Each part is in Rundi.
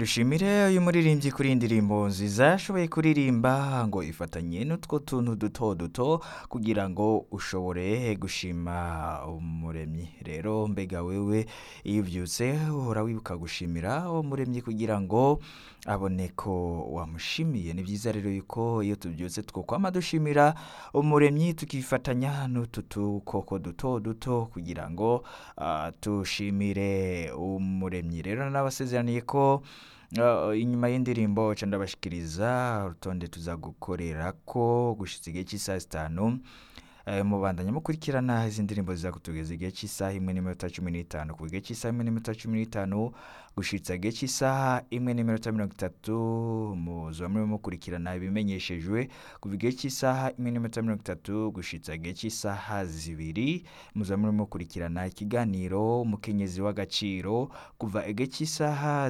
dushimire uyu muririmbyi kuri iyi ndirimbo nziza yashoboye kuririmba ngo ifatanye n'utwo tuntu duto duto kugira ngo ushobore gushima umuremyi rero mbega wewe iyo ubyutse uhora wibuka gushimira umuremyi kugira ngo abone ko wamushimiye ni byiza rero yuko iyo tubyutse twokwama dushimira umuremyi tukifatanya n'utu dukoko duto duto kugira ngo ah, tushimire umuremyi rero nabasezeraniye ko ah, inyuma y'indirimbo ca ndabashikiriza urutonde tuza gukorera ko gushitsa igihe cy'isaha zitanu Eh, mubandanya mukurikirana izi ndirimbo ziza kutugeza igihe cy'isaha imwe n'iminota cumi n'itanu ku gihe cy'isaha imwe n'iminota cumi n'itanu gushitsa igihe cy'isaha imwe n'iminota mirongo itatu muzoba murimo mukurikirana ibimenyeshejwe kuva igihe cy'isaha imwe n'iminota mirongo itatu gushitsa igihe cy'isaha zibiri muzoba murimo mukurikirana ikiganiro umukenyezi w'agaciro kuva igihe cy'isaha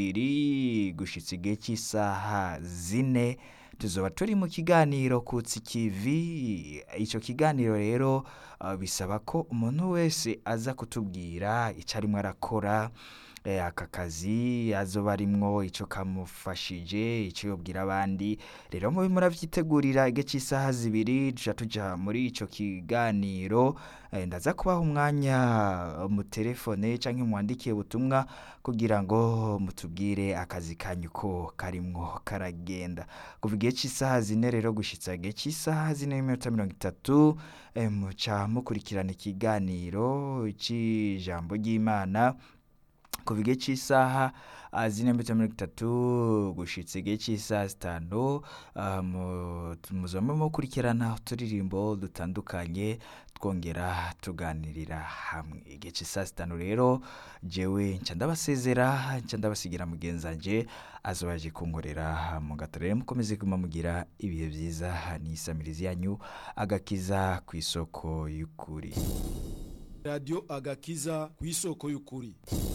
zibiri gushitsa igihe cy'isaha zine tuzoba turi mu kiganiro kutsi kivi icyo kiganiro rero uh, bisaba ko umuntu wese aza kutubwira icyo arimo arakora eh, aka kazi azoba arimwo icyo kamufashije icyo yobwira abandi rero mube muravyitegurira igihe cy'isaha zibiri tuja tuja muri ico kiganiro eh, ndaza kubaha umwanya mu telefone canke mwandikiye ubutumwa kugira ngo mutubwire akazi kanyu ko karimwo karagenda kuva igihe cy'isaha zine rero gushitsa igihe cy'isaha zine n'iminota mirongo itatu eh, muca mukurikirana ikiganiro c'ijambo ry'imana kuva igihe cy'isaha ah, zine n'iminota mirongo itatu gushitsa igihe cy'isaha zitanu ah, mu- muzoba mukurikirana uturirimbo dutandukanye twongera tuganirira hamwe igihe cy'isaha zitanu rero jewe nca ndabasezera nca ndabasigira mugenzanje azobaje kunkorera mu gato rero mukomeze kuma mugira ibihe byiza n'isamirizi yanyu agakiza ku isoko y'ukuri radiyo agakiza ku isoko y'ukuri